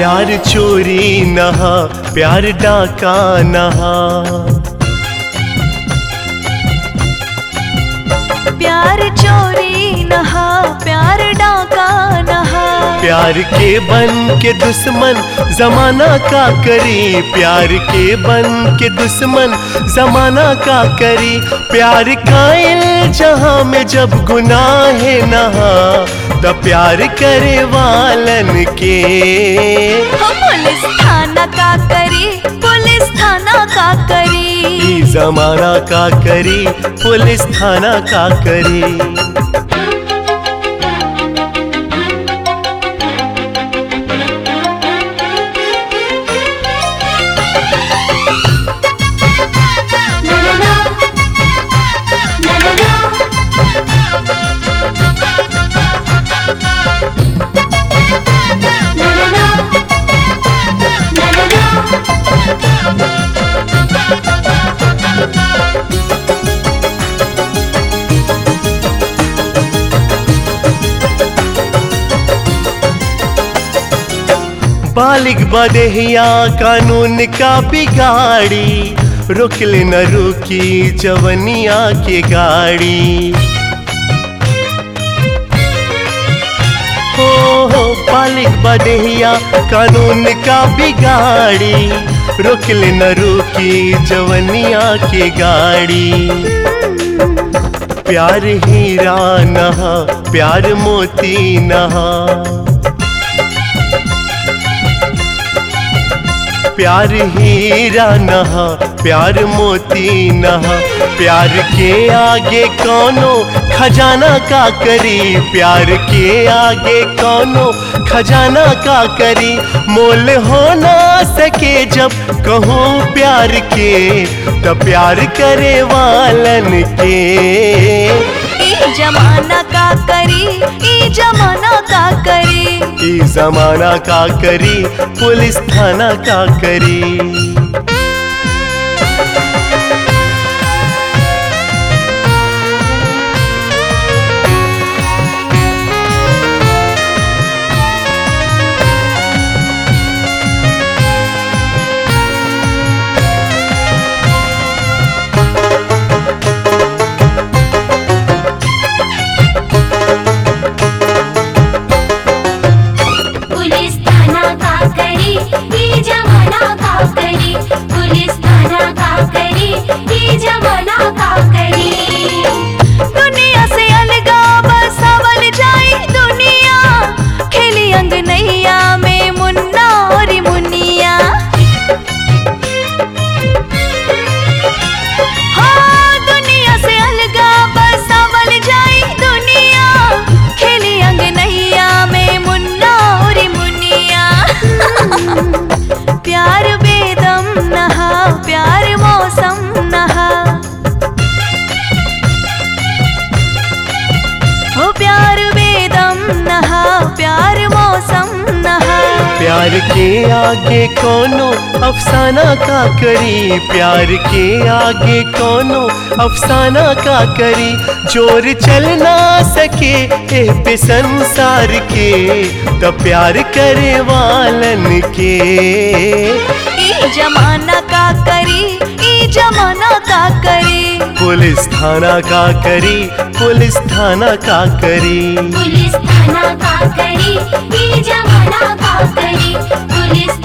प्यार चोरी नहा प्यार डाका नहा प्यार चोरी नहा प्यार डाका नहा प्यार के बन के दुश्मन जमाना का करी प्यार के बन के दुश्मन जमाना का करी प्यार कायल जहां में जब गुनाह नहा त प्यार करे वालन के हो पुलिस थाना का करी पुलिस थाना का करी ई जमाना का करी पुलिस थाना का करी बालिक बदहिया कानून का बिगाड़ी रुकल न रुकी जवनिया के गाड़ी हो हो बालिक बदहिया कानून का बिगाड़ी रुकल न रुकी जवनिया के गाड़ी प्यार हीरा नहा प्यार मोती नहा प्यार हीरा नहा प्यार मोती नहा प्यार के आगे कौनो खजाना का करी प्यार के आगे कौनो खजाना का करी मोल हो ना सके जब कहूँ प्यार के तो प्यार करे वालन के ई जमाना का करी ई जमाना का करी ई जमाना का करी पुलिस थाना का करी पुलिस थाना का करी ये जमाना का करी पुलिस थाना का करी ये जमाना का करी दुनिया से अलगा बसावल जाई दुनिया खेली अंगनैया में मुन्ना और मुनिया हाँ दुनिया से अलगा बसावल जाई दुनिया खेली अंगनैया में मुन्ना और मुनिया प्यार बेदम नहा प्यार मौसम नहा हो प्यार वेदम नहा प्यार मौसम नहा प्यार के आगे कोनो अफसाना का करी प्यार के आगे कोनो अफसाना का करी जोर चल ना सके ए पे संसार के तो प्यार करे वालन के ई जमाना का करी ई जमाना का करी पुलिस थाना का करी पुलिस थाना का करी पुलिस थाना का करी ये जमाना का करी पुलिस